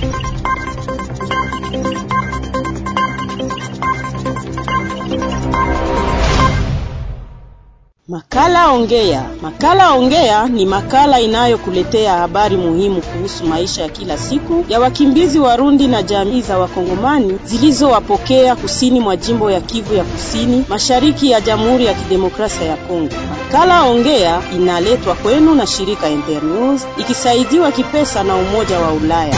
Makala Ongea. Makala Ongea ni makala inayokuletea habari muhimu kuhusu maisha ya kila siku ya wakimbizi Warundi na jamii za Wakongomani zilizowapokea kusini mwa jimbo ya Kivu ya Kusini, mashariki ya Jamhuri ya Kidemokrasia ya Kongo. Makala Ongea inaletwa kwenu na shirika Internews ikisaidiwa kipesa na Umoja wa Ulaya.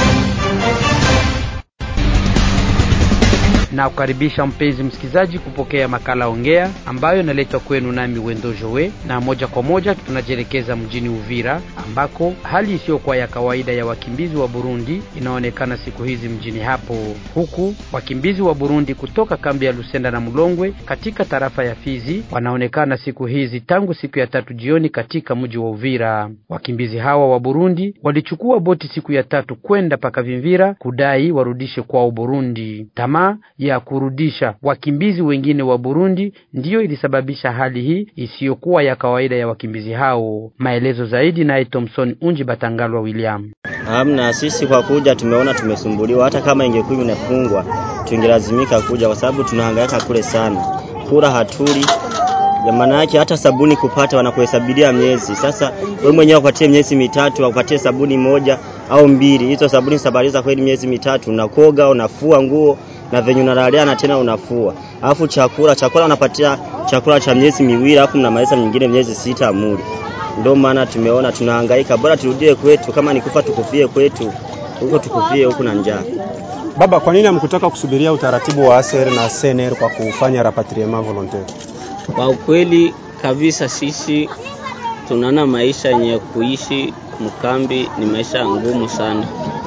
na kukaribisha mpenzi msikilizaji kupokea makala ongea ambayo inaletwa kwenu nami Wendo Jowe, na moja kwa moja tunajielekeza mjini Uvira ambako hali isiyokuwa ya kawaida ya wakimbizi wa Burundi inaonekana siku hizi mjini hapo, huku wakimbizi wa Burundi kutoka kambi ya Lusenda na Mulongwe katika tarafa ya Fizi wanaonekana siku hizi tangu siku ya tatu jioni katika mji wa Uvira. Wakimbizi hawa wa Burundi walichukua boti siku ya tatu kwenda paka Vimvira kudai warudishe kwao Burundi. Tamaa ya kurudisha wakimbizi wengine wa Burundi ndiyo ilisababisha hali hii isiyokuwa ya kawaida ya wakimbizi hao. Maelezo zaidi naye Thomson Unji Batangalwa William. Hamna, sisi kwa kuja tumeona tumesumbuliwa. Hata kama ingekuwa inafungwa tungelazimika kuja, kwa sababu tunahangaika kule sana, kula hatuli ya maana yake hata sabuni kupata wanakuhesabiria miezi. Sasa wewe mwenyewe upatie miezi mitatu, wakupatie sabuni moja au mbili, hizo sabuni sabaliza kweli miezi mitatu, unakoga unafua nguo na venye unalalia na tena unafua. Alafu chakula chakula unapatia chakula cha miezi miwili, alafu mnamaliza nyingine miezi sita muli. Ndio maana tumeona tunahangaika, bora turudie kwetu, kama nikufa tukufie kwetu huko, tukufie huku na njaa. Baba, kwa nini hamkutaka kusubiria utaratibu wa ASR na SNR kwa kufanya rapatriement volontaire? Kwa ukweli kabisa, sisi tunaona maisha yenye kuishi mkambi ni maisha ngumu sana.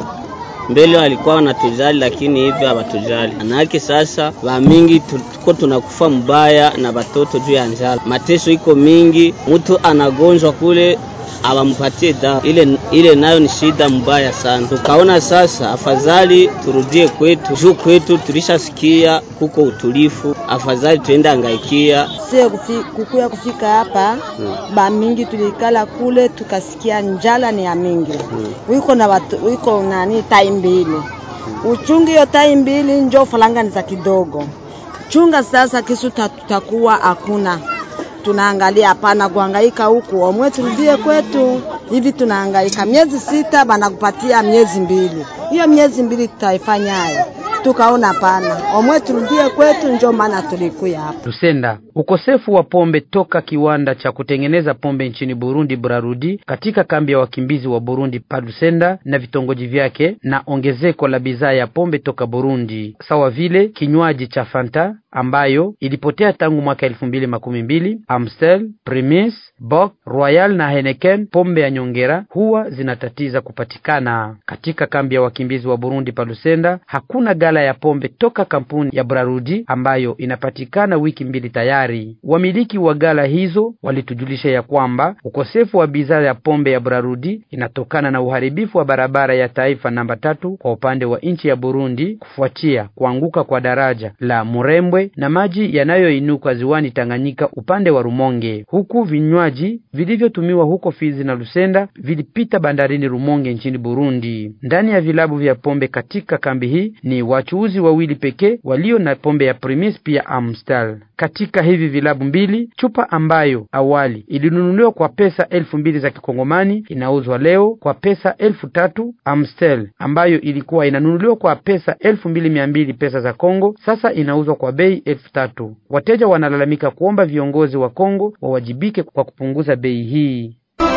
Mbele walikuwa wanatujali, lakini hivi hawatujali. Manake sasa wa mingi tuko tunakufa mbaya na watoto juu ya njala, mateso iko mingi, mtu anagonjwa kule awampatie dawa ile, ile nayo ni shida mbaya sana. Tukaona sasa afadhali turudie kwetu, juu kwetu tulishasikia kuko utulifu, afadhali tuende angaikia sie kufi, kukuya kufika hapa hmm. ba mingi tulikala kule tukasikia njala ni ya mingi hmm. wiko na watu, wiko nani tai mbili hmm. uchungi hiyo tai mbili njo falanga ni za kidogo chunga sasa kisu tutakuwa hakuna tunaangalia hapana kuhangaika huku, omwe turudie kwetu. Hivi tunahangaika miezi sita, banakupatia miezi mbili, hiyo miezi mbili tutaifanyaje? Tukaona hapana, omwe turudie kwetu, njo maana tulikuya hapa. Lusenda, ukosefu wa pombe toka kiwanda cha kutengeneza pombe nchini Burundi Brarudi katika kambi ya wakimbizi wa Burundi pa Lusenda na vitongoji vyake, na ongezeko la bidhaa ya pombe toka Burundi sawa vile kinywaji cha Fanta ambayo ilipotea tangu mwaka elfu mbili makumi mbili. Amstel, Primus, Bock, Royal na Heineken pombe ya nyongera huwa zinatatiza kupatikana katika kambi ya wakimbizi wa Burundi pa Lusenda. Hakuna gala ya pombe toka kampuni ya Brarudi ambayo inapatikana wiki mbili tayari. Wamiliki wa gala hizo walitujulisha ya kwamba ukosefu wa bidhaa ya pombe ya Brarudi inatokana na uharibifu wa barabara ya taifa namba tatu kwa upande wa nchi ya Burundi kufuatia kuanguka kwa daraja la Murembwe na maji yanayoinuka ziwani Tanganyika upande wa Rumonge, huku vinywaji vilivyotumiwa huko Fizi na Lusenda vilipita bandarini Rumonge nchini Burundi. Ndani ya vilabu vya pombe katika kambi hii ni wachuuzi wawili pekee walio na pombe ya Primus pia Amstel. Katika hivi vilabu mbili, chupa ambayo awali ilinunuliwa kwa pesa elfu mbili za kikongomani inauzwa leo kwa pesa elfu tatu. Amstel ambayo ilikuwa inanunuliwa kwa pesa elfu mbili mia mbili pesa za Kongo sasa inauzwa kwa bei elfu tatu. Wateja wanalalamika kuomba viongozi wa Kongo wawajibike kwa kupunguza bei hii.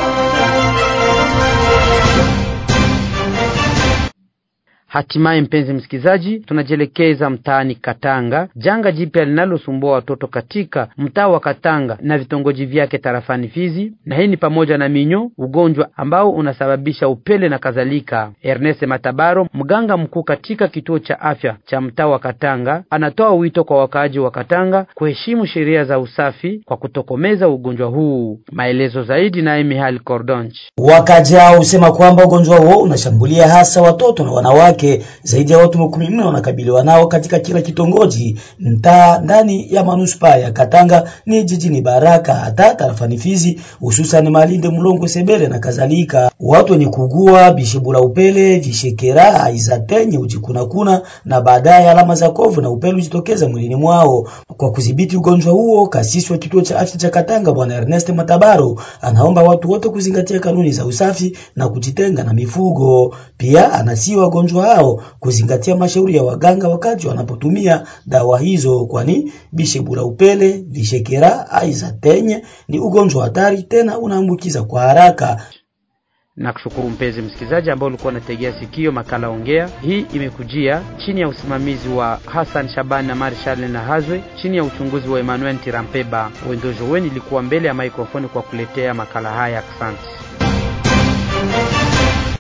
Hatimaye mpenzi msikilizaji, tunajielekeza mtaani Katanga. Janga jipya linalosumbua watoto katika mtaa wa Katanga na vitongoji vyake tarafani Fizi, na hii ni pamoja na minyo, ugonjwa ambao unasababisha upele na kadhalika. Ernest Matabaro, mganga mkuu katika kituo cha afya cha mtaa wa Katanga, anatoa wito kwa wakaaji wa Katanga kuheshimu sheria za usafi kwa kutokomeza ugonjwa huu. Maelezo zaidi naye Mihal Cordonch. Wakaaji hao husema kwamba ugonjwa huo unashambulia hasa watoto na wanawake zaidi ya watu makumi nne wanakabiliwa nao katika kila kitongoji mtaa ndani ya manuspaa ya Katanga ni jijini Baraka hata tarafani Fizi, hususan Malinde, Mlongwe, Sebele na kadhalika. watu wenye kugua bishebula upele, vishekera, aizatenye, ujikunakuna na baadaye alama za kovu na upele ujitokeza mwilini mwao. Kwa kudhibiti ugonjwa huo, kasisi wa kituo cha afya cha Katanga Bwana Ernest Matabaro anaomba watu wote kuzingatia kanuni za usafi na kujitenga na mifugo. Pia anasihi wagonjwa hao kuzingatia mashauri ya waganga wakati wanapotumia dawa hizo, kwani bishebula upele, vishekera, aizatenye ni ugonjwa hatari tena unaambukiza kwa haraka. na kushukuru mpenzi msikilizaji ambao ulikuwa unategea sikio makala ongea hii imekujia chini ya usimamizi wa Hassan Shabani na Marshal na Hazwe chini ya uchunguzi wa Emmanuel Tirampeba Wendojo weni ilikuwa mbele ya maikrofoni kwa kuletea makala haya asante